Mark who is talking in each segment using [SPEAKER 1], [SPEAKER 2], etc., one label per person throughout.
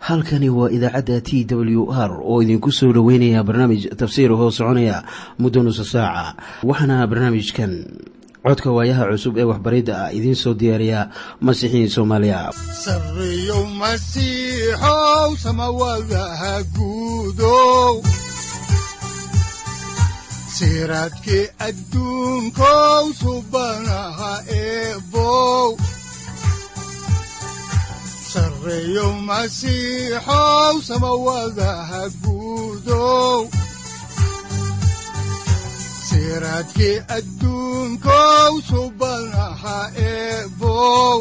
[SPEAKER 1] halkani waa idaacadda t w r oo idinku soo dhoweynaya barnaamij tafsiir hoo soconaya muddo nusa saaca waxaana barnaamijkan codka waayaha cusub ee waxbaridda ah idiin soo diyaariya masiixiin soomaaliya
[SPEAKER 2] sareyow masiixow samawadaha guudow siraadkii adduunkow subanaha eebow sareyow masiixow samawadaha guudow siraadkii adduunkow subanaha eebow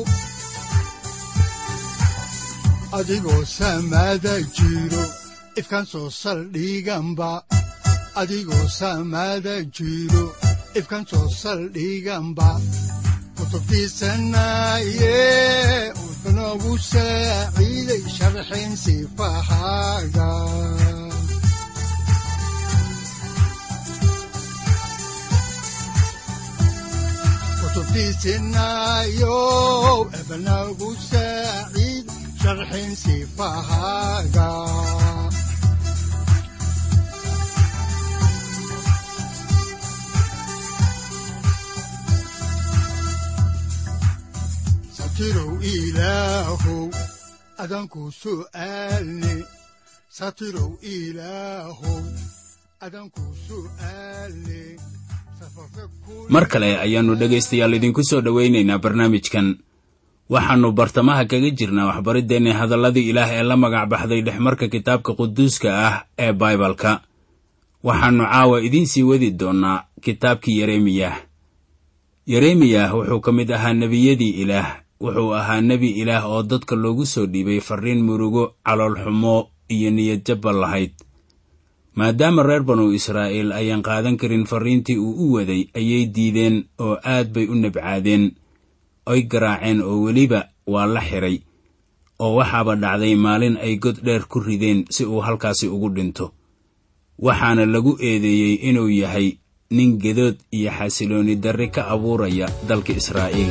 [SPEAKER 2] adigoo samaada jiro ifkaan soo saldhiganba adigoo samaada jiro ifkaan soo saldhiganba kutubtiisanaye wuxunogu saaciiday sharxin sifahaaga kutubtiisinayow ebnagu saaciid sharxin sifahaaga satirow ilaahow adanku su'aalne satirow ilaahow adanku su'aalne
[SPEAKER 3] mar kale ayaannu dhegaystayaal idinku soo dhowaynaynaa barnaamijkan waxaannu bartamaha kaga jirnaa waxbariddeenna hadalladii ilaah ee la magac baxday dhexmarka kitaabka quduuska ah ee baibalka waxaannu caawa idiin sii wadi doonnaa kitaabkii yeremiyah yeremiyah wuxuu ka mid ahaa nebiyadii ilaah wuxuu ahaa nebi ilaah oo dadka loogu soo dhiibay farriin murugo caloolxumo iyo niyadjabba lahayd maadaama reer banu israa'iil ayaan qaadan karin farriintii uu u waday ayay diideen oo aad bay u nabcaadeen oy garaaceen oo weliba waa la xidhay oo waxaaba dhacday maalin ay god dheer ku rideen si uu halkaasi ugu dhinto waxaana lagu eedeeyey inuu yahay nin gedood iyo xasiloonni darri ka abuuraya dalka israa'iil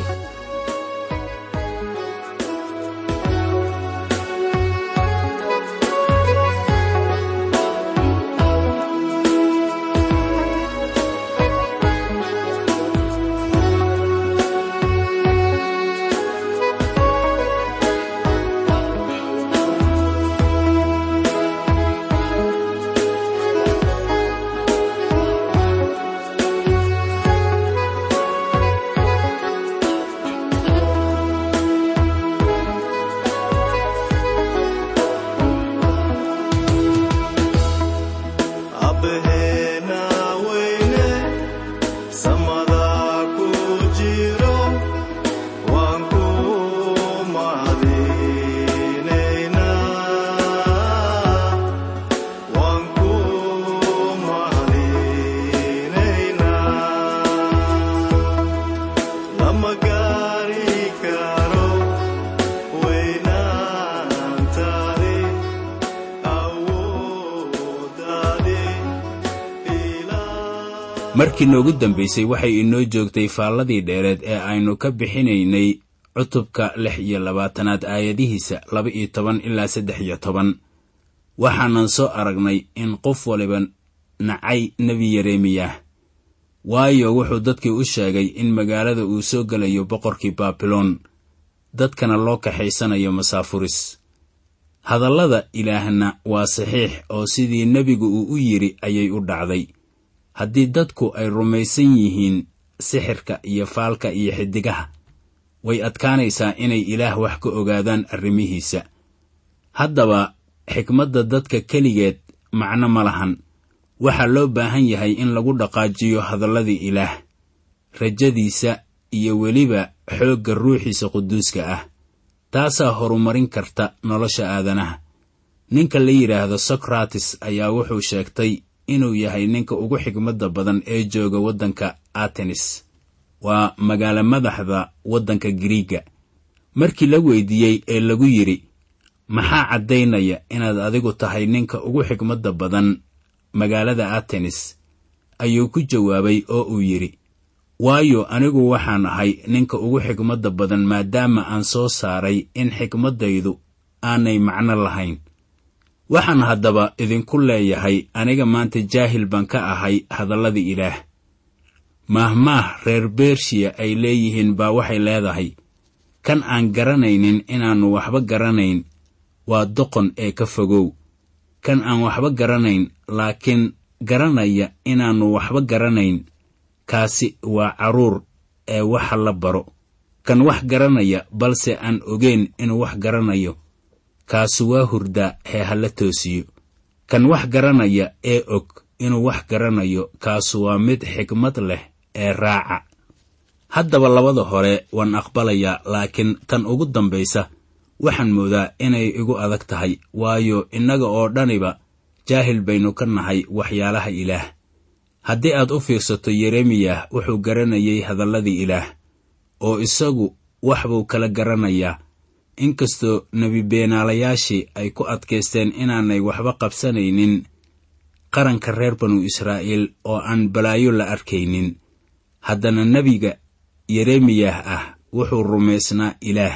[SPEAKER 3] markii noogu dambaysay waxay inoo joogtay faalladii dheereed ee aynu ka bixinaynay cutubka lix iyo labaatanaad aayadihiisa laba iyo toban ilaa saddex iyo toban waxaanan soo aragnay in qof waliba nacay nebi yeremiyah waayo wuxuu dadkii u sheegay in magaalada uu soo gelayo boqorkii baabiloon dadkana loo kaxaysanayo masaafuris hadallada ilaahna waa saxiix oo sidii nebigu uu u yidhi ayay u dhacday haddii dadku ay rumaysan yihiin sixirka iyo faalka iyo xiddigaha way adkaanaysaa inay ilaah wax ka ogaadaan arrimihiisa haddaba xikmadda dadka keligeed macno ma lahan waxaa loo baahan yahay in lagu dhaqaajiyo hadalladii ilaah rajadiisa iyo weliba xoogga ruuxiisa quduuska ah taasaa horumarin karta nolosha aadanaha ninka la yidhaahdo sokrates ayaa wuxuu sheegtay inuu yahay ninka ugu xigmadda badan ee jooga waddanka atenis waa magaalo madaxda waddanka giriiga markii la weydiiyey ee lagu yidhi maxaa caddaynaya inaad adigu tahay ninka ugu xigmadda badan magaalada atenis ayuu ku jawaabay oo uu yidhi waayo anigu waxaan ahay ninka ugu xigmadda badan maadaama aan soo saaray in xikmaddaydu aanay macno lahayn waxaan haddaba idinku leeyahay aniga maanta jaahil baan ka ahay hadalladii ilaah maahmaah reer bershiya ay leeyihiin baa waxay leedahay kan aan garanaynin inaannu waxba garanayn waa doqon ee ka fogow kan aan waxba garanayn laakiin garanaya inaannu waxba garanayn kaasi waa carruur ee waxa la baro kan wax garanaya balse aan ogeyn inuu wax garanayo kaasu waa hurdaa hee ha la toosiyo kan wax garanaya ee og inuu wax garanayo kaasu waa mid xigmad leh ee raaca haddaba labada hore waan aqbalayaa laakiin tan ugu dambaysa waxaan moodaa inay igu adag tahay waayo innaga oo dhaniba jaahil baynu ka nahay waxyaalaha ilaah haddii aad u fiirsato yeremiyah wuxuu garanayay hadalladii ilaah oo isagu wax buu kala garanayaa inkastoo nebi beenaalayaashii ay ku adkaysteen inaanay waxba qabsanaynin qaranka reer banu israa'iil oo aan balaayo la arkaynin haddana nebiga yeremiyah ah wuxuu rumaysnaa ilaah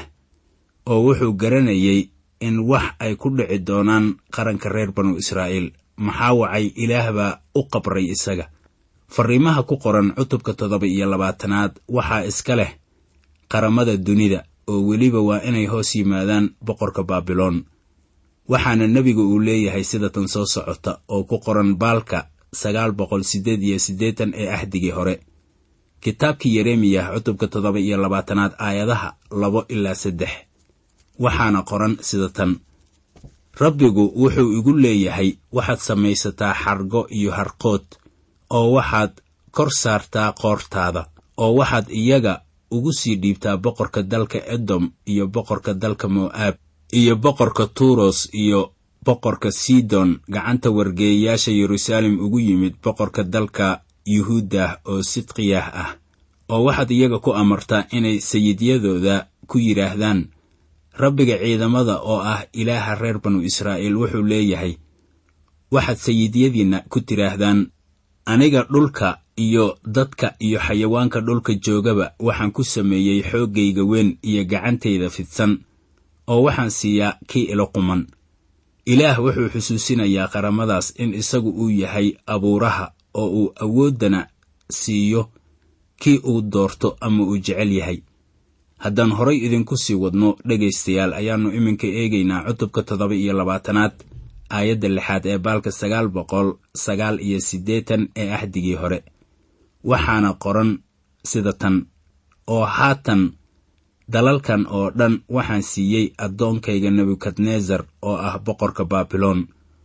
[SPEAKER 3] oo wuxuu garanayay in wax ay ku dhici doonaan qaranka reer banu israa'iil maxaa wacay ilaah baa u qabray isaga farriimaha ku qoran cutubka toddoba iyo labaatanaad waxaa iska leh qaramada dunida oo weliba waa inay hoos yimaadaan boqorka baabiloon waxaana nebigu uu leeyahay sida tan soo socota oo ku qoran baalka sagaal boqol siddeed iyo siddeetan ee ahdigii hore kitaabkii yeremiyah cutubka toddoba iyo labaatanaad aayadaha labo ilaa saddex waxaana qoran sida tan rabbigu wuxuu igu leeyahay waxaad samaysataa xargo iyo harqood oo waxaad kor saartaa qoortaada oo waxaad iyaga ugu sii dhiibtaa boqorka dalka edom iyo boqorka dalka mo'aab iyo boqorka tuuros iyo boqorka sidon gacanta wargeeyayaasha yeruusaalem ugu yimid boqorka dalka yuhuudah oo sidqiyah ah oo waxaad iyaga ku amartaa inay sayidyadooda ku yidhaahdaan rabbiga ciidamada oo ah ilaaha reer banu israa'iil wuxuu leeyahay waxaad sayidyadiinna ku tidhaahdaan aniga dhulka iyo dadka iyo xayawaanka dhulka joogaba waxaan ku sameeyey xooggayga weyn iyo gacantayda fidsan oo waxaan siiyaa kii ilo quman ilaah wuxuu xusuusinayaa qaramadaas in isagu uu yahay abuuraha oo uu awooddana siiyo kii uu doorto ama uu jecel yahay haddaan horay idinku sii wadno dhegaystayaal ayaannu iminka eegaynaa cutubka toddoba iyo labaatanaad aayadda lixaad ee baalka sagaal boqol sagaal iyo siddeetan ee ahdigii hore waxaana qoran sida tan oo haatan dalalkan oo dhan waxaan siiyey addoonkayga nebukadnesar oo ah boqorka baabiloon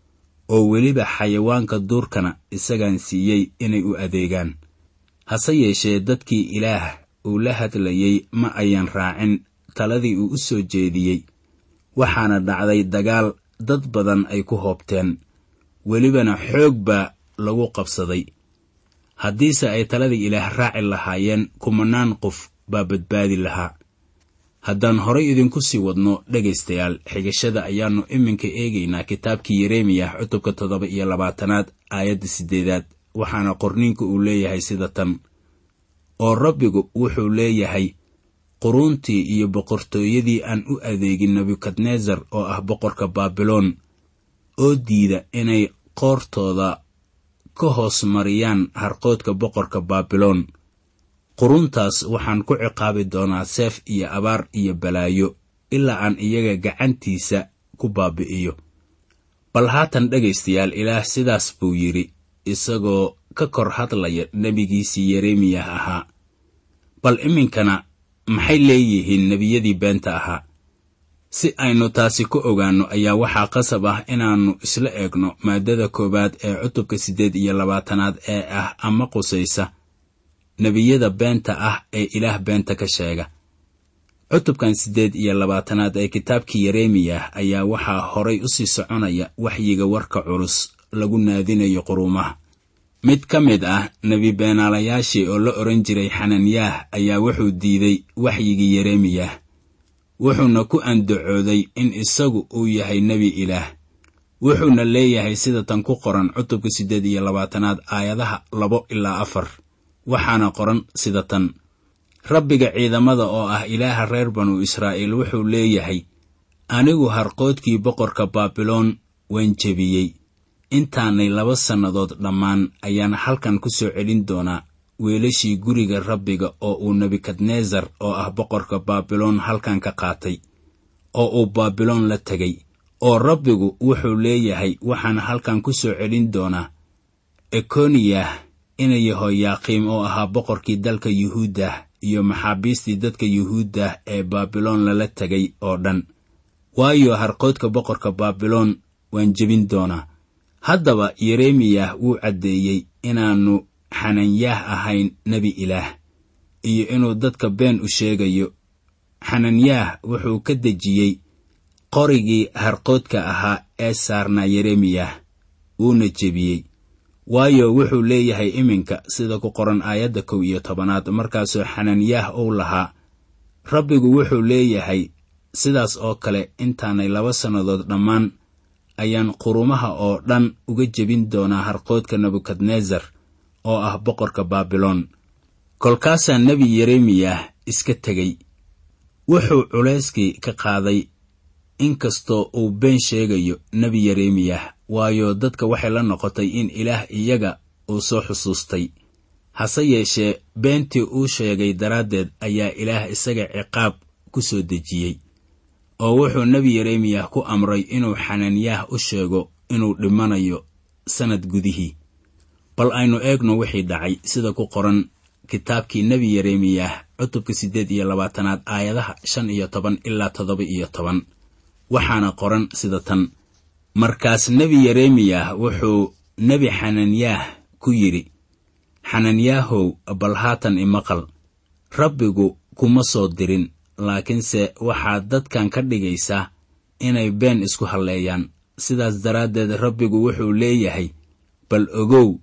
[SPEAKER 3] oo weliba xayawaanka duurkana isagaan siiyey inay u adeegaan hase yeeshee dadkii ilaah uu la hadlayey ma ayan raacin taladii uu u soo jeediyey waxaana dhacday dagaal dad badan ay ku hoobteen welibana xoog baa lagu qabsaday haddiise ay taladii ilaah raaci lahaayeen kumanaan qof baa badbaadi lahaa haddaan horay idinku sii wadno dhegaystayaal xigashada ayaannu iminka eegaynaa kitaabkii yeremiyah cutubka toddoba iyo labaatanaad aayadda siddeedaad waxaana qorniinku uu leeyahay sida tan oo rabbigu wuxuu leeyahay quruuntii iyo boqortooyadii aan u adeegin nebukadnesar oo ah boqorka baabiloon oo diida inay qoortooda ka hoos mariyaan harqoodka boqorka baabiloon quruntaas waxaan ku ciqaabi doonaa seef iyo abaar iyo balaayo ilaa aan iyaga gacantiisa ku baabi'iyo bal haatan dhegaystayaal ilaah sidaas buu yidhi isagoo ka kor hadlaya nebigiisii yeremiyah ahaa bal iminkana maxay leeyihiin nebiyadii beenta ahaa si aynu taasi ku ogaanno ayaa waxaa qasab ah inaannu isla eegno maaddada koowaad ee cutubka siddeed iyo labaatanaad ee ah ama qusaysa nebiyada beenta ah ee ilaah beenta ka sheega cutubkan siddeed iyo labaatanaad ee kitaabkii yeremiyah ayaa waxaa horay u sii soconaya waxyiga warka culus lagu naadinayo quruumaha mid ka mid ah nebi beenaalayaashii oo la odhan jiray xananyaah ayaa wuxuu diiday waxyigii yeremiyah wuxuuna ku andacooday in isagu uu yahay nebi ilaah wuxuuna leeyahay sida tan ku qoran cutubka siddeed iyo labaatanaad aayadaha labo ilaa afar waxaana qoran sida tan rabbiga ciidamada oo ah ilaaha reer banu israa'iil wuxuu leeyahay anigu harqoodkii boqorka baabiloon waan jebiyey intaanay laba sannadood dhammaan ayaan halkan ku soo celin doonaa weelashii guriga rabbiga oo uu nebukadnesar oo ah boqorka baabiloon halkan ka qaatay oo uu baabiloon la tegay oo rabbigu wuxuu leeyahay waxaan halkan ku soo celin doonaa ekoniyah ina yehoyaaqiim oo ahaa boqorkii dalka yuhuuddah iyo maxaabiistii dadka yuhuuddah ee baabiloon lala tegay oo dhan waayo harqoodka boqorka baabiloon waan jebin doonaa haddaba yeremiyah wuu caddeeyey inaannu xananyaah ahayn nebi ilaah iyo inuu dadka been u sheegayo xananyaah wuxuu ka dejiyey qorigii harqoodka ahaa ee saarnaa yeremiyah wuuna jebiyey waayo wuxuu leeyahay iminka sida ku qoran aayadda kow iyo tobanaad markaasoo xananyaah uu lahaa rabbigu wuxuu leeyahay sidaas oo kale intaanay laba sannadood dhammaan ayaan qurumaha oo dhan uga jebin doonaa harqoodka nebukadnesar oo ah boqorka baabiloon kolkaasaa nebi yeremiyah iska tegey wuxuu culayskii ka qaaday inkastoo uu been sheegayo nebi yeremiyah waayo dadka waxay la noqotay in ilaah iyaga uu soo xusuustay hase yeeshee beentii uu sheegay daraaddeed ayaa ilaah isaga ciqaab ku soo dejiyey oo wuxuu nebi yeremiyah ku amray inuu xananyaah u sheego inuu dhimanayo sannad gudihii bal aynu eegno wixii dhacay sida ku qoran kitaabkii nebi yeremiyah cutubka siddeed iyo labaatanaad aayadaha shan iyo toban ilaa toddoba iyo toban waxaana qoran sida tan markaas nebi yeremiyah wuxuu nebi xananyaah ku yidhi xananyaahow bal haatan imaqal rabbigu kuma soo dirin laakiinse waxaad dadkan ka dhigaysaa inay been isku halleeyaan sidaas daraaddeed rabbigu wuxuu leeyahay bal ogow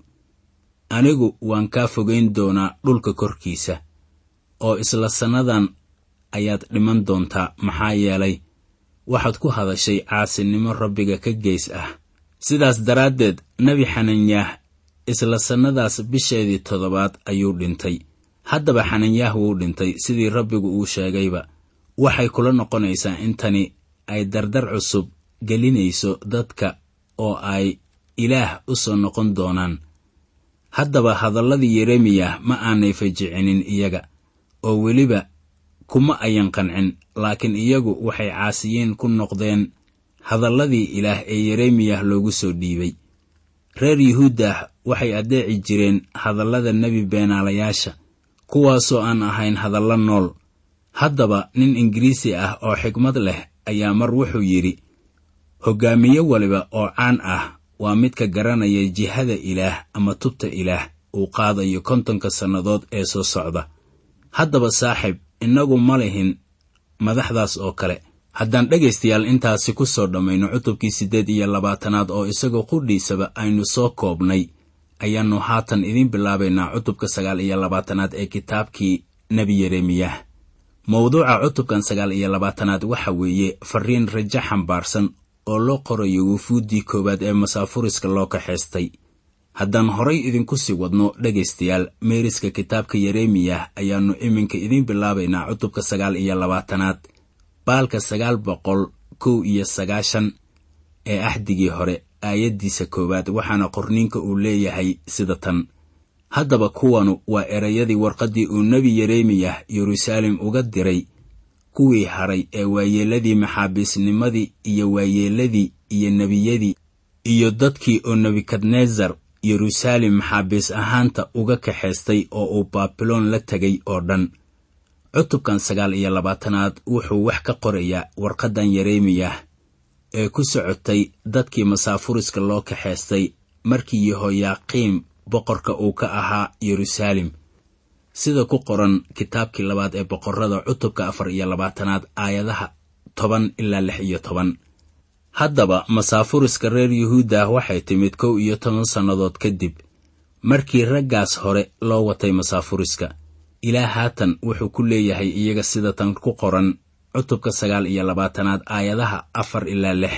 [SPEAKER 3] anigu waan kaa fogayn doonaa dhulka korkiisa oo isla sannadan ayaad dhiman doontaa maxaa yeelay waxaad ku hadashay caasinimo rabbiga ka geys ah sidaas daraaddeed nebi xananyaah isla sannadaas bisheedii toddobaad ayuu dhintay haddaba xananyaah wuu dhintay sidii rabbigu uu sheegayba waxay kula noqonaysaa in tani ay dardar cusub gelinayso dadka oo ay ilaah u soo noqon doonaan haddaba hadalladii yeremiyah ma aanay fajicinin iyaga oo weliba kuma ayan qancin laakiin iyagu waxay caasiyiin ku noqdeen hadalladii ilaah ee yeremiyah loogu soo dhiibay reer yuhuuddah waxay addeeci jireen hadallada nebi beenaalayaasha kuwaasoo aan ahayn hadallo nool haddaba nin ingiriisi ah oo xigmad leh ayaa mar wuxuu yidhi hoggaamiye waliba oo caan ah waa midka garanaya jihada ilaah ama tubta ilaah uu qaadayo kontonka sannadood ee soo socda haddaba saaxiib innagu ma lihin madaxdaas oo kale haddaan dhegaystayaal intaasi ku soo dhammayno cutubkii siddeed iyo labaatanaad oo isagoo qudhiisaba aynu soo koobnay ayaannu haatan idiin bilaabaynaa cutubka sagaal iyo labaatanaad ee kitaabkii nebi yeremiyah mawduuca cutubkan sagaal iyo labaatanaad waxa weeye farriin rajo xambaarsan oo loo qorayo wufuuddii koowaad ee masaafuriska loo kaxaystay haddaan horay idinku sii wadno dhegaystayaal meeriska kitaabka yeremiyah ayaannu iminka idiin bilaabaynaa cutubka sagaal iyo labaatanaad baalka sagaal boqol kow iyo sagaashan ee axdigii hore aayaddiisa koowaad waxaana qorniinka uu leeyahay sida tan haddaba kuwanu waa erayadii warqaddii uu nebi yeremiyah yeruusaalem uga diray kuwii hadhay ee waayeelladii maxaabiisnimadii iyo waayeelladii iyo nebiyadii iyo dadkii oo nebukadnesar yeruusaalem maxaabiis ahaanta uga kaxaystay oo uu baabiloon la tegay oo dhan cutubkan sagaal iyo labaatanaad wuxuu wax ka qorayaa warqaddan yeremiyah ee ku socotay dadkii masaafuriska loo kaxaystay markii yehoyaaqiim boqorka uu ka ahaa yeruusaalem sida ku qoran kitaabkii labaad ee boqorrada cutubka afar iyo labaatanaad aayadaha toban ilaa lix iyo toban haddaba masaafuriska reer yuhuuddah waxay timid kow iyo toban sannadood kadib markii raggaas hore loo watay masaafuriska ilaa haatan wuxuu ku leeyahay iyaga sida tan ku qoran cutubka sagaal iyo labaatanaad aayadaha afar ilaa lix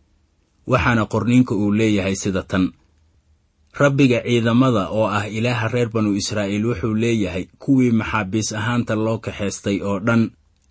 [SPEAKER 3] waxaana qorniinka uu leeyahay sida tan rabbiga ciidamada oo ah ilaaha reer banu israa'iil wuxuu leeyahay kuwii maxaabiis ahaanta loo kaxaystay oo dhan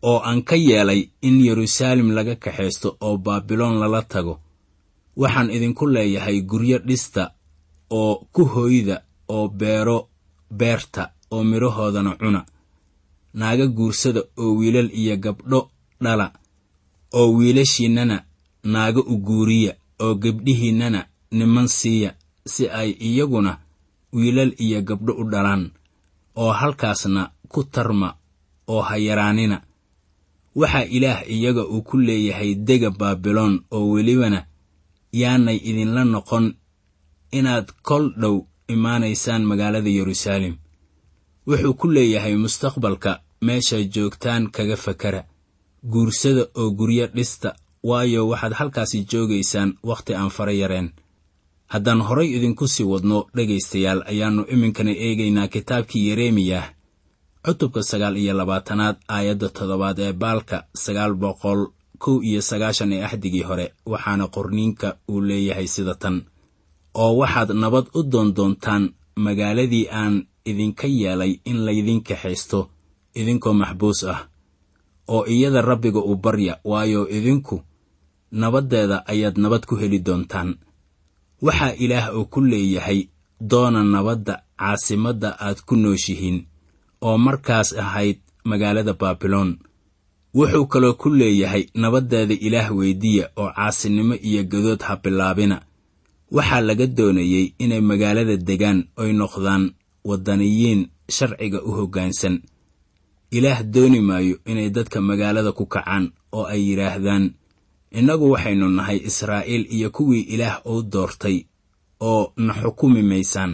[SPEAKER 3] oo aan ka yeelay in yeruusaalem laga kaxaysto oo baabiloon lala tago waxaan idinku leeyahay guryo dhista oo ku hooyda oo beero beerta oo midhahoodana cuna naaga guursada oo wiilal iyo gabdho dhala oo wiilashiinnana naaga u guuriya oo gebdhihiinnana niman siiya si ay iyaguna wiilal iyo gabdho u dhalaan oo halkaasna ku tarma oo ha yaraanina waxaa ilaah iyaga uu ku leeyahay dega baabiloon oo welibana yaanay idinla noqon inaad kol dhow imaanaysaan magaalada yeruusaalem wuxuu ku leeyahay mustaqbalka meeshaad joogtaan kaga fakara guursada oo guryo dhista waayo waxaad halkaasi joogaysaan wakhti aan fara yareen haddaan horay idinku sii wadno dhegaystayaal ayaannu iminkana eegaynaa kitaabkii yeremiyah cutubka sagaal iyo labaatanaad aayadda toddobaad ee baalka sagaal boqol kow iyo sagaashan ee axdigii hore waxaana qorniinka uu leeyahay sida tan oo waxaad nabad u doondoontaan magaaladii aan idinka yeelay in laydin kaxaysto idinkoo maxbuus ah oo iyada rabbiga u barya waayo idinku nabaddeeda ayaad nabad ku heli doontaan waxaa ilaah oo ku leeyahay doona nabadda caasimadda aad ku nooshihiin oo markaas ahayd magaalada baabiloon wuxuu kaloo ku leeyahay nabaddeeda ilaah weydiya oo caasinimo iyo gadood ha bilaabina waxaa laga doonayey inay magaalada degaan oy noqdaan waddaniyiin sharciga u hoggaansan ilaah dooni maayo inay dadka magaalada ku kacaan oo ay yidhaahdaan innagu waxaynu nahay israa'iil iyo kuwii ilaah uu doortay oo na xukumi maysaan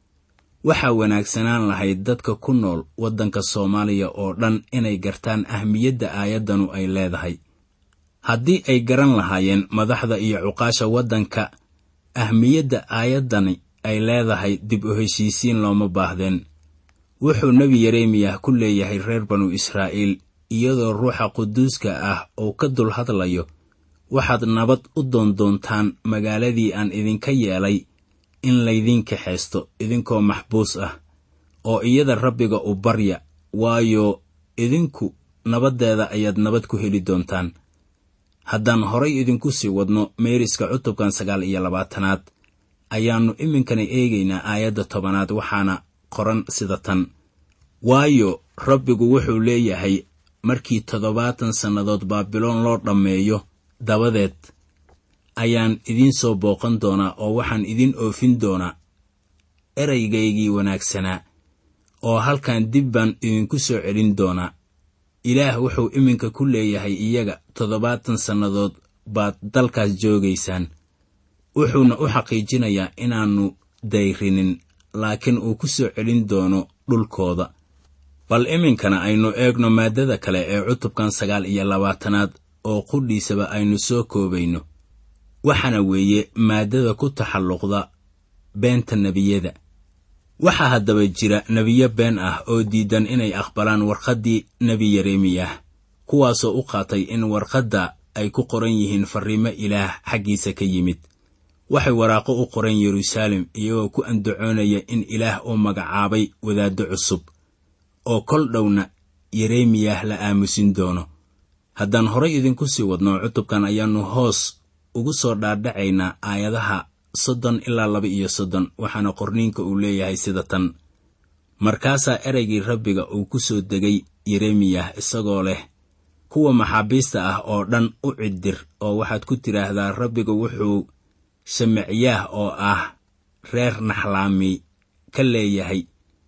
[SPEAKER 3] waxaa wanaagsanaan lahayd dadka ku nool waddanka soomaaliya oo dhan inay gartaan ahmiyadda aayaddanu ay leedahay haddii ay garan lahaayeen madaxda iyo cuqaasha waddanka ahmiyadda aayaddani ay leedahay dib u heshiisiin looma baahdeen wuxuu nebi yeremiyah ku leeyahay reer banu israa'iil iyadoo ruuxa quduuska ah uu ka dul hadlayo waxaad nabad u doondoontaan magaaladii aan idinka yeelay in laydin kaxaysto idinkoo maxbuus ah oo iyada rabbiga u barya waayo idinku nabaddeeda ayaad nabad ku heli doontaan haddaan horay idinku sii wadno meeriska cutubkan sagaal iyo labaatanaad ayaannu iminkana eegaynaa aayadda tobanaad waxaana qoran sida tan waayo rabbigu wuxuu leeyahay markii toddobaatan sannadood baabiloon loo dhammeeyo dabadeed ayaan idiin soo booqan doonaa oo waxaan idin oofin doonaa eraygaygii wanaagsanaa oo halkan dib baan idinku soo celin doonaa ilaah wuxuu iminka ku leeyahay iyaga toddobaatan sannadood baad dalkaas joogaysaan wuxuuna u xaqiijinayaa inaannu dayrinin laakiin uu ku soo celin doono dhulkooda bal iminkana aynu eegno maaddada kale ee cutubkan sagaal iyo labaatanaad oo qudhiisaba aynu soo koobayno waxaana weeye maaddada ku taxalluqda beenta nebiyada waxaa haddaba jira nebiyo been ah oo diidan inay aqbalaan warqaddii nebi yeremiyah kuwaasoo u qaatay in warqadda ay ku qoran yihiin farriimo ilaah xaggiisa ka yimid waxay waraaqo u qoreen yeruusaalem iyagoo ku andacoonaya in ilaah uu magacaabay wadaaddo cusub oo kol dhowna yeremiyah la aamusin doono haddaan horay idinku sii wadno cutubkan ayaannu hoos ugu soo dhaadhacaynaa aayadaha soddon ilaa laba iyo soddon waxaana qorniinka uu leeyahay sida tan markaasaa ereygii rabbiga uu ku soo degay yeremiyah isagoo leh kuwa maxaabiista ah oo dhan u ciddir oo waxaad ku tidhaahdaa rabbiga wuxuu shamicyaah oo ah reer naxlaami ka leeyahay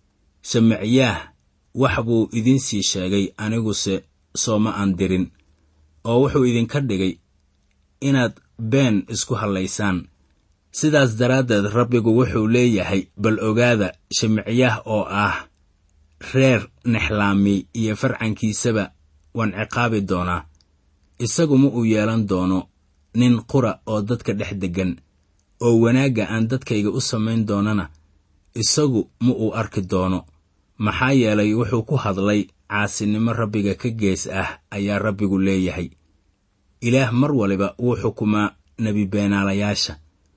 [SPEAKER 3] shamicyaah wax buu idinsii sheegay aniguse sooma aan dirin oo wuxuu idinka dhigay inaad been isku hallaysaan sidaas daraaddeed rabbigu wuxuu leeyahay bal ogaada shimicyaah oo ah reer nexlaami iyo farcankiisaba waan ciqaabi doonaa isagu ma uu yeelan doono nin qura oo dadka dhex deggan oo wanaagga aan dadkayga u samayn doonana isagu ma uu arki doono maxaa yeelay wuxuu ku hadlay caasinimo rabbiga ka gees ah ayaa rabbigu leeyahay ilaah mar waliba wuu xukumaa nebi beenaalayaasha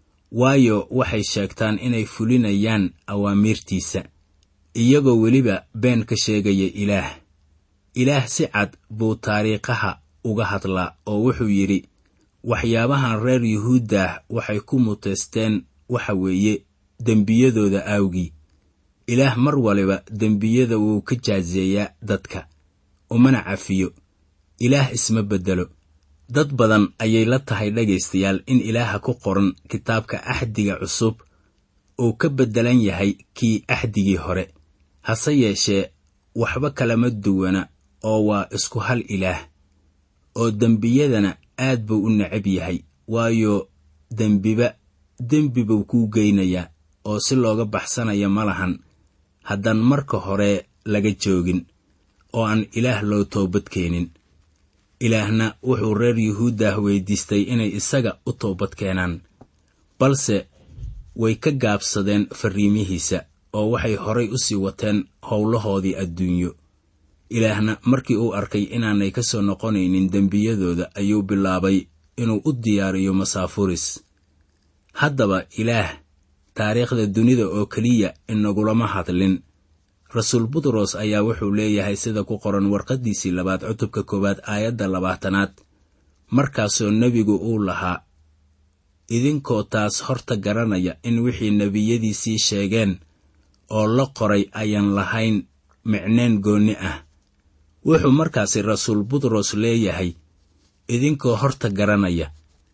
[SPEAKER 3] waayo waxay sheegtaan inay fulinayaan awaamiirtiisa iyagoo weliba been ka sheegaya ilaah ilaah si cad buu taariikhaha uga hadlaa oo wuxuu yidhi waxyaabahan reer yuhuuddah waxay ku muteysteen waxa weeye dembiyadooda aawgii ilaah mar waliba dembiyada wuu ka jaaseeyaa dadka umana cafiyo ilaah isma beddelo dad badan ayay la tahay dhegaystayaal in ilaaha ku qoran kitaabka axdiga cusub uu ka beddelan yahay kii axdigii hore hase yeeshee waxba kalama duwana oo waa isku hal ilaah oo dembiyadana aad buu u necab yahay waayo dembiba dembi buu kuu geynayaa oo si looga baxsanaya ma lahan haddaan marka hore laga joogin oo aan ilaah loo toobad keenin ilaahna wuxuu reer yuhuuddah weydiistay inay isaga u toobad keenaan balse way ka gaabsadeen farriimihiisa oo waxay horay u sii wateen howlahoodii adduunyo ilaahna markii uu arkay inaanay ka soo noqonaynin dembiyadooda ayuu bilaabay inuu u diyaariyo masaafuris haddaba ilaah taariikhda dunida oo keliya inagulama hadlin rasuul butros ayaa wuxuu leeyahay sida ku qoran warqaddiisii labaad cutubka koowaad aayadda labaatanaad markaasoo nebigu uu lahaa idinkoo taas horta garanaya in wixii nebiyadiisii sheegeen oo la qoray ayaan lahayn micneen goonni ah wuxuu markaasi rasuul butros leeyahay idinkoo horta garanaya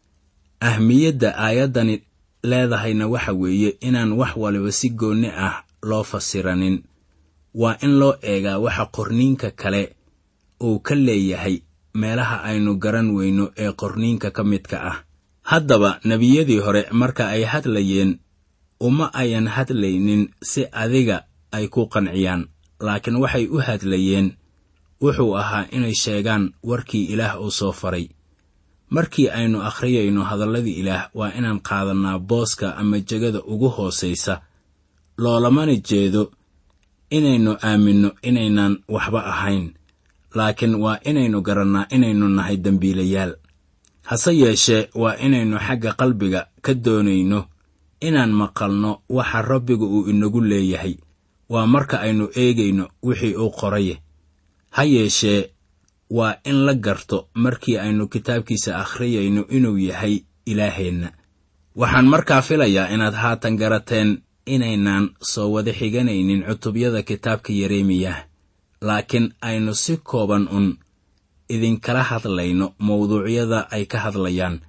[SPEAKER 3] ahmiyadda aayaddani leedahayna waxa weeye inaan wax waliba si goonni ah loo fasiranin waa in loo eegaa waxa qorniinka kale uu ka leeyahay meelaha aynu garan weyno ee qorniinka ka midka ah haddaba nebiyadii hore marka ay hadlayeen uma ayan hadlaynin si adiga ay ku qanciyaan laakiin waxay u hadlayeen wuxuu ahaa inay sheegaan warkii ilaah uu soo faray markii aynu akhriyayno hadalladii ilaah waa inaan qaadannaa booska ama jegada ugu hoosaysa loolamana jeedo inaynu aaminno inaynaan waxba ahayn laakiin waa inaynu garannaa inaynu nahay dembiilayaal hase yeeshee waa inaynu xagga qalbiga ka doonayno inaan maqalno waxa rabbigu uu inagu leeyahay waa marka aynu eegayno wixii uu qoraye ha yeeshee waa in la garto markii aynu kitaabkiisa akhriyayno inuu yahay ilaaheenna waxaan markaa filayaa inaad haatan garateen inaynaan soo wada xiganaynin cutubyada kitaabka yeremiyah laakiin aynu si kooban un idinkala hadlayno mawduucyada ay ka hadlayaan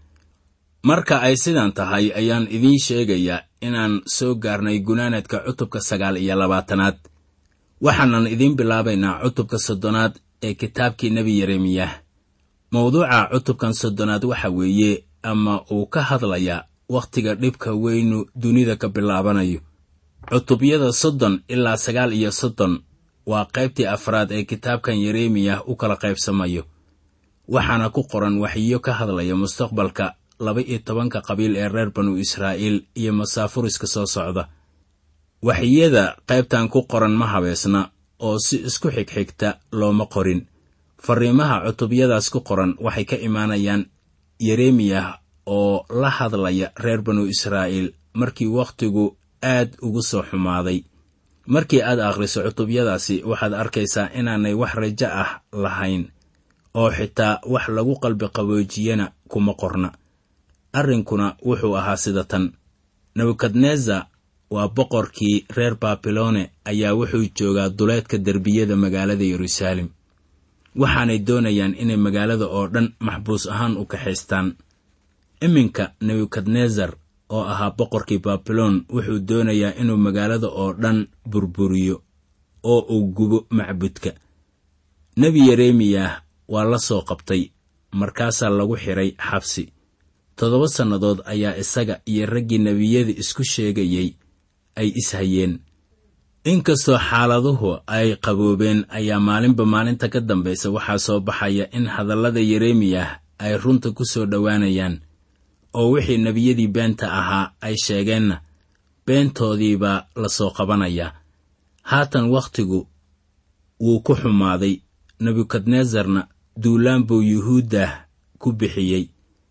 [SPEAKER 3] marka ay sidan tahay ayaan idiin sheegayaa inaan soo gaarnay gunaanadka cutubka sagaal iyo labaatanaad waxaanan idiin bilaabaynaa cutubka soddonaad ee kitaabkii nebi yeremiyah mawduuca cutubkan soddonaad waxa weeye ama uu ka hadlayaa wakhtiga dhibka weynu dunida ka bilaabanayo cutubyada soddon ilaa sagaal iyo soddon waa qaybtii afraad ee kitaabkan yeremiyah u kala qaybsamayo waxaana ku qoran waxyiyo ka hadlaya mustaqbalka laba iyo tobanka qabiil ee reer banu israa'iil iyo masaafuriska soo socda waxyiyada qaybtan ku qoran ma habeesna oo si isku xigxigta looma qorin farriimaha cutubyadaas ku qoran waxay ka imaanayaan yeremiyah oo la hadlaya reer banu israa'iil markii wakhtigu aad ugu soo xumaaday markii aad akhriso cutubyadaasi waxaad arkaysaa inaanay wax rajo ah lahayn oo xitaa wax lagu qalbi qaboojiyana kuma qorna arrinkuna wuxuu ahaa sida tan nebukadnezar waa boqorkii reer babilone ayaa wuxuu joogaa duleedka derbiyada magaalada yeruusaalem waxaanay doonayaan inay magaalada oo dhan maxbuus ahaan u kaxaystaan iminka nebukadnezar oo ahaa boqorkii babilon wuxuu doonayaa inuu magaalada oo dhan burburiyo oo uu gubo macbudka nebi yeremiyah waa la soo qabtay markaasaa lagu xidhay xabsi toddoba sannadood ayaa isaga iyo raggii nebiyada isku sheegayey ay ishayeen inkastoo xaaladuhu ay qaboobeen ayaa maalinba maalinta ka dambaysa waxaa soo baxaya in hadallada yeremiyah ay runta ku soo dhowaanayaan oo wixii nebiyadii beenta ahaa ay sheegeenna beentoodiibaa la soo qabanayaa haatan wakhtigu wuu ku xumaaday nebukadnesarna duulaan buu yuhuuddah ku bixiyey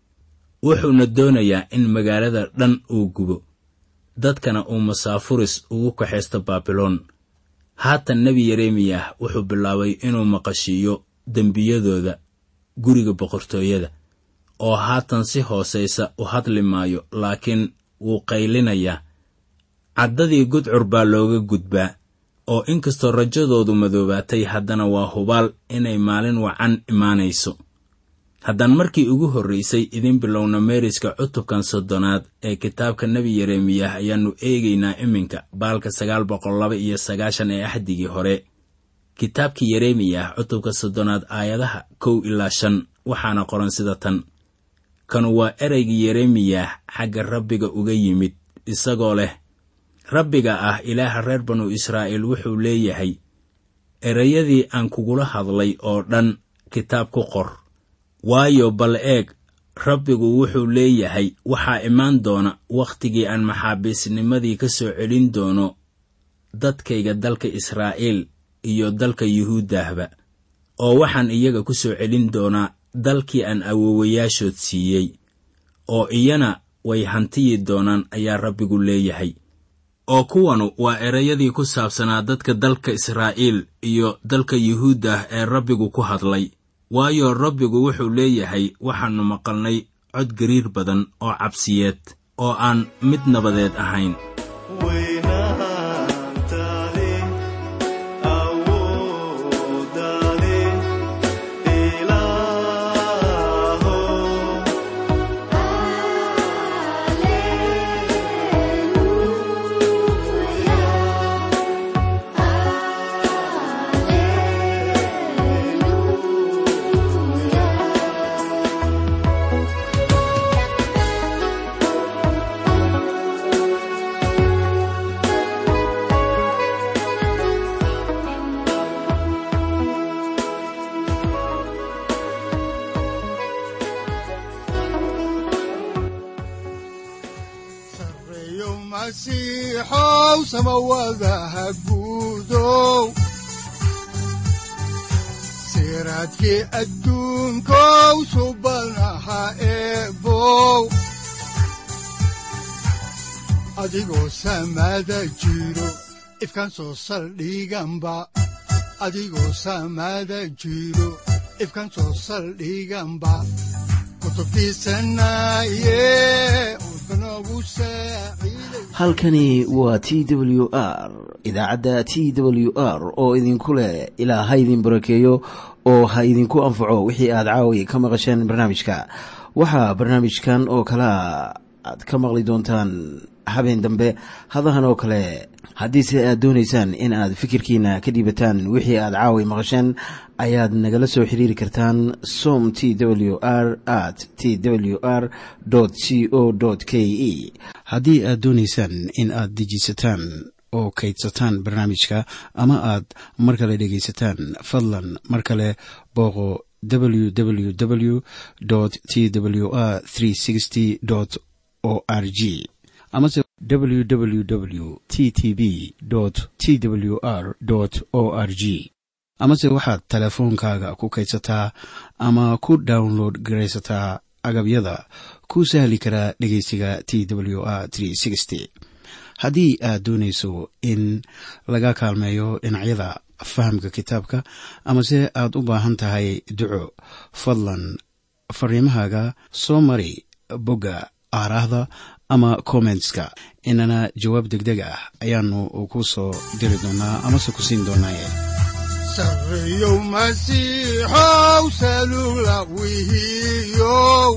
[SPEAKER 3] wuxuuna doonayaa in magaalada dhan uu gubo dadkana uu masaafuris ugu kaxaysto baabiloon haatan nebi yeremiyah wuxuu bilaabay inuu maqashiiyo dembiyadooda guriga boqortooyada oo haatan si hoosaysa u hadli maayo laakiin wuu qaylinayaa caddadii gudcur baa looga gudbaa oo inkastoo rajadoodu madoobaatay haddana waa hubaal inay maalin wacan imaanayso haddaan markii ugu horraysay idiin bilowna meeriska cutubkan soddonaad ee kitaabka nebi yeremiyah ayaannu eegaynaa iminka baalka sagaal boqol laba iyo sagaashan ee axdigii hore kitaabkii yeremiyah cutubka soddonaad aayadaha kow ilaa shan waxaana qoran sida tan kanu waa ereygii yeremiyah xagga rabbiga uga yimid isagoo leh rabbiga ah ilaaha reer banu israa'iil wuxuu leeyahay erayadii aan kugula hadlay oo dhan kitaab ku qor waayo bal eeg rabbigu wuxuu leeyahay waxaa imaan doona wakhtigii aan maxaabiisnimadii ka soo celin doono dadkayga dalka israa'iil iyo dalka yuhuuddahba oo waxaan iyaga ku soo celin doonaa dalkii aan awoowayaashood siiyey oo iyana way hantiyi doonaan ayaa rabbigu leeyahay oo kuwanu waa erayadii ku saabsanaa dadka dalka israa'iil iyo dalka yuhuuddah ee rabbigu ku hadlay waayo rabbigu wuxuu leeyahay waxaannu maqalnay cod gariir badan oo cabsiyeed oo aan mid nabadeed ahayn
[SPEAKER 2] sareeyo masiixow samawadaha guudow siraadkii adduunkow subanaha eebow adigoo samada jiro ifkan soo saldhiganba adigoo samada jiro ifkan soo saldhiganba kutubtiisanaye udbanogu saaciiday
[SPEAKER 1] halkani waa t w r idaacadda t w r oo idinku leh ilaa ha idin barakeeyo oo ha idinku anfaco wixii aad caawi ka maqasheen barnaamijka waxaa barnaamijkan oo kalea aad ka maqli doontaan habeen dambe hadahan oo kale haddiise aad doonaysaan in aad fikirkiina ka dhiibataan wixii aad caawi maqasheen ayaad nagala soo xiriiri kartaan som t w r at t w r c o k e haddii aad doonaysaan in aad dejiisataan oo kaydsataan barnaamijka ama aad mar kale dhegaysataan fadlan mar kale booqo www t w r o r g amase www t t b t w r o r g amase waxaad teleefoonkaaga ku kaydsataa ama ku download garaysataa agabyada ku sahli karaa dhegeysiga t w r haddii aad doonayso in laga kaalmeeyo dhinacyada fahamka kitaabka amase aad u baahan tahay duco fadlan fariimahaaga soo mari bogga aaraahda ama kommentska inana jawaab degdeg ah ayaanu ku soo diri doonaa amase ku siin doonaaye
[SPEAKER 2] sareeyow masiixow salugla wihiyow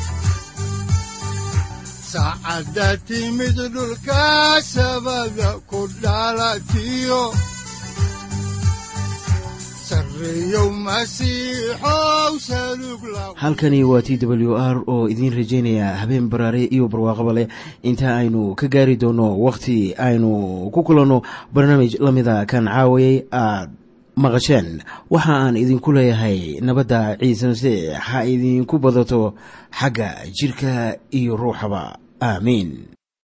[SPEAKER 2] saacadda timid dhulka sabada ku dhalatiyo sareeyow masiixow salugla
[SPEAKER 1] halkani waa t w r oo idiin rajaynaya habeen baraare iyo barwaaqaba leh inta aynu ka gaari doono wakhti aynu ku kulanno barnaamij la mida kan caawayay aad maqasheen waxa aan idinku leeyahay nabadda ciise masiix ha idinku badato xagga jidhka iyo ruuxaba aamiin